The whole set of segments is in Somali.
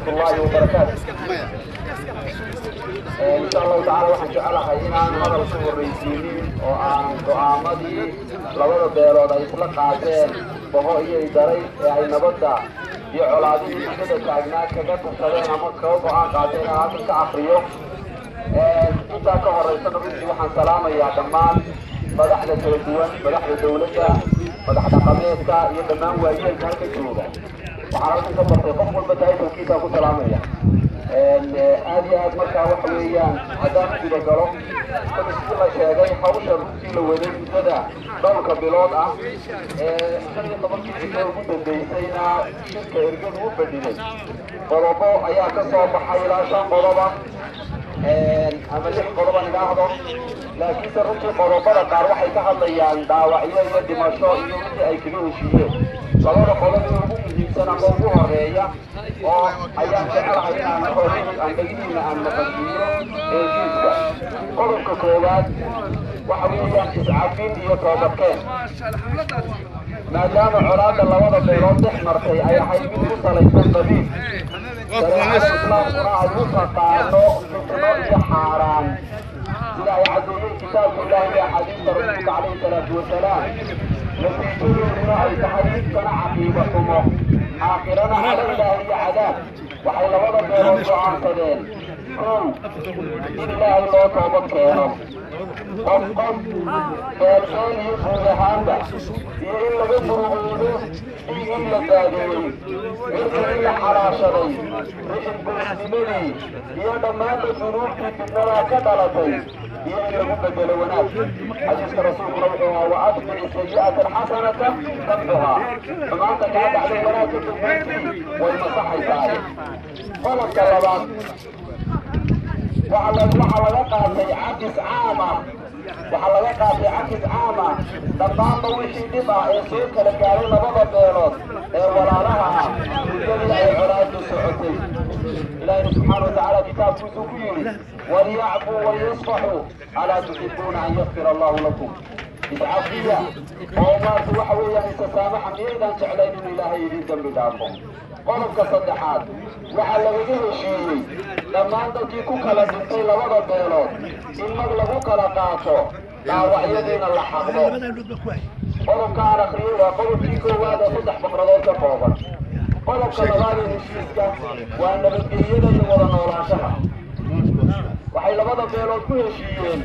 ورحمة الله وبركاته إن شاء الله تعالى waxaan jecelahay inaan hadal ku horreysiinin oo aan go'aamadii labada beelood ay isla qaateen boho iyo daray ee ay nabadda iyo colaadihii muddada taagnaa kaga tashadeen ama kaga go'aan qaateen aan halkan ka akriyo intaa ka horeysana runtii waxaan salaamayaa dhammaan madaxda kala duwan madaxda dawladda madax dhaqameedka iyo dhammaan waayeelka halka jooga waxaan halkan ka bartay qof walba taayitalkiisaa ku salaamaya aad iyo aad markaa waxa weeyaan haddaan u guda galo sida sidii la sheegay hawsha runtii la waday muddada dhowrka bilood ah ee shan iyo tobankii cisho ugu dambeysayna shirka ergadu u fadhiday qodobo ayaa ka soo baxay ilaa shan qodoba ama lix qodoban idhaahdo laakiinse runtii qodobada qaar waxay ka hadlayaan dhaawacyo iyo dhimasho iyo wixii ay kaga heshiiyeen labada qodob ee ugu muhiimsan ama ugu horeeya oo ayaan jecelahay inaan horihii aan dhegihiina aan maqashiiyo heshiiska qodobka koowaad waxa weeyaan iscafin iyo toobadkeen maadaama colaadda labada beelood dhex martay ay ahayd mid ku salaysan qabiil shareecada islaamkuna ay u taqaano fitno iyo xaaraan sida ay caddeeyey kitaabka ilaahi iyo axaadiista rasuulka calayhi salaatu wasalaam natiijadeeduna ay tahay midkana caqiiba xumo aakhirana cala ilaahi iyo cadaab waxay labada beelood go'aansadeen kow in ilaahay loo toobad keeno qof qof beelbeel iyo guud ahaanba iyo in laga murugoodo dhiig in la daadeeyey cirka in la xalaashaday rixin goosnimadii iyo dhammaanta dunuubtii fitnadaa ka dhalatay iyo in lagu bedelo wanaag xadiiska rasuulkuna wuxuu ahaa wa atbici sayi'ata alxasanata tamxuhaa xumaanta kaa dhacday wanaagka dugmayntii way masaxaysaaye qodobka labaad waxaa laga qaatay cabis caam ah waxaa laga qaatay cabis caam ah dhammaanba wixii dhib ah ee soo kala gaaray labada beelood ee walaalaha ah muddadii ay colaadu socotay ilaahina subxaana watacaala kitaabkiisuu ku yidhi waliyacfuu waliyasfaxuu alaa tuxibuuna an yakfir allahu lakum iscafiya oo maarta waxa weeyaan isasaamaxa miyaydaan jeclayn inuu ilaahay idin dambi dhaafo qodobka saddexaad waxaa lagaga heshiiyey dhammaan dadkii ku kala dhintay labada beelood in mag lagu kala qaato dhaawacyadiina la xaqdo qodobka aan akriyey waa qodobkii koowaad ee saddex faqradood ka kooban qodobka labaad ee heshiiska waa nabadgelyada iyo wada noolaanshaha waxay labada beelood ku heshiiyeen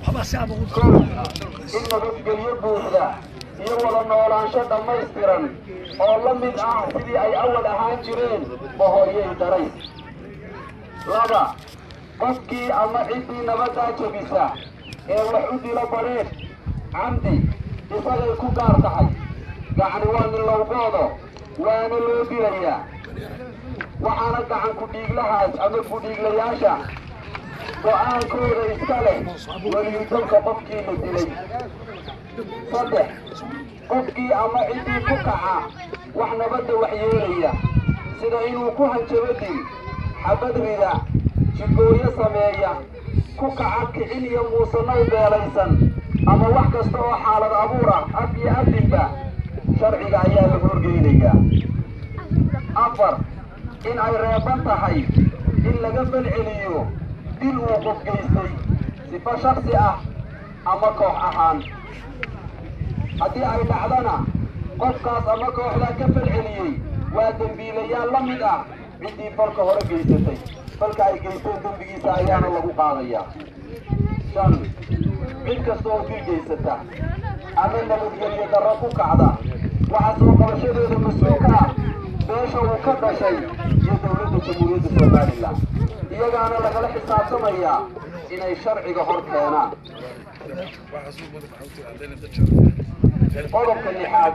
in nabadgelyo buuxda iyo wada noolaansho dhammaystiran oo la mid ah sidii ay awal ahaan jireen bohooyey daray laba qofkii ama ciddii nabaddaa jebisa ee wax u dilo badheedh camdi isagay ku gaar tahay gacni waa nilowgoodo waana loo dilayaa waxaana gacan ku-dhiiglahaas ama ku-dhiiglayaasha go'aankooda iska leh weliyudalka qofkii la dilay saddex qofkii ama ciddii ku kaca wax nabadda waxyeelaya sida inuu ku hanjabo dil xabad rida jigooyo sameeya ku kaca kicin iyo muusanow beelaysan ama wax kasta oo xaalad abuur ah af iyo adinba sharciga ayaa la horgeynayaa afar in ay reeban tahay in laga falceliyo dil uu qof geystay sifo shaksi ah ama koox ahaan haddii ay dhacdana qofkaas ama kooxdaa ka falceliyey waa dembiilayaal la mid ah ciddii falka hore geysatay falka ay geysteen dembigiisa ayaana lagu qaadayaa shan cid kasta oo dil geysata ama nabadgelyo darro ku kacda waxaa soo qabashadeeda mas-uulka ah beesha uu ka dhashay iyo dowladda jamhuuriyadda somalilan iyagaana lagala xisaabtamayaa inay sharciga hor keenaan qodobka lixaad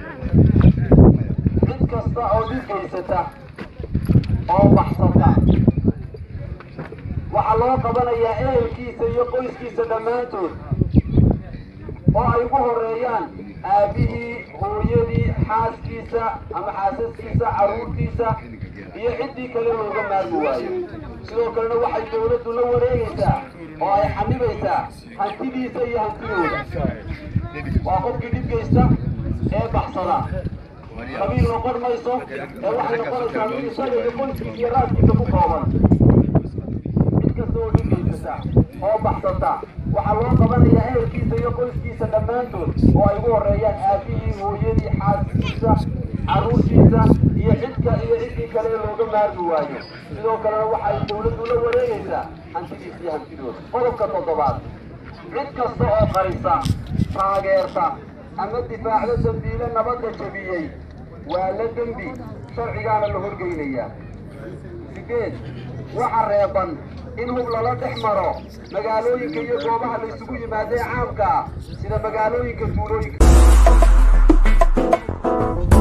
cid kasta oo dhib geysata oo baxsata waxaa loo qabanayaa ehelkiisa iyo qoyskiisa dhammaantood oo ay ugu horeeyaan aabihii hooyadii xaaskiisa ama xaasaskiisa carruurtiisa iyo ciddii kale looga maarmi waayo sidoo kalena waxay dawladdu la wareegaysaa oo ay xanibaysaa hantidiisa iyo hantidooda waa qofkii dhib geysta ee baxsada qabiil noqon mayso ee waxay noqonaysaa mid isaga iyo qoyskiisa iyo raaskiisa ku kooban mid kasta oo dhigaysata oo baxsata waxaa loo qabanayaa ehelkiisa iyo qoyskiisa dhammaantood oo ay ugu horeeyaan aabihii hooyadii xaaskiisa carruurtiisa iyo cidka iyo ciddii kale ee looga maarmi waayo sidoo kalena waxay dawladdu la wareegaysaa hantidiisa iyo hantidooda qodobka toddobaad cid kasta oo qarisa taageerta ama difaacda dambiile nabadda jebiyey waa la dembi sharcigaana la horgeynayaa sideed waxa reeban in hub lala dhex maro magaalooyinka iyo goobaha la isugu yimaadee caamka ah sida magaalooyinka tuulooyinka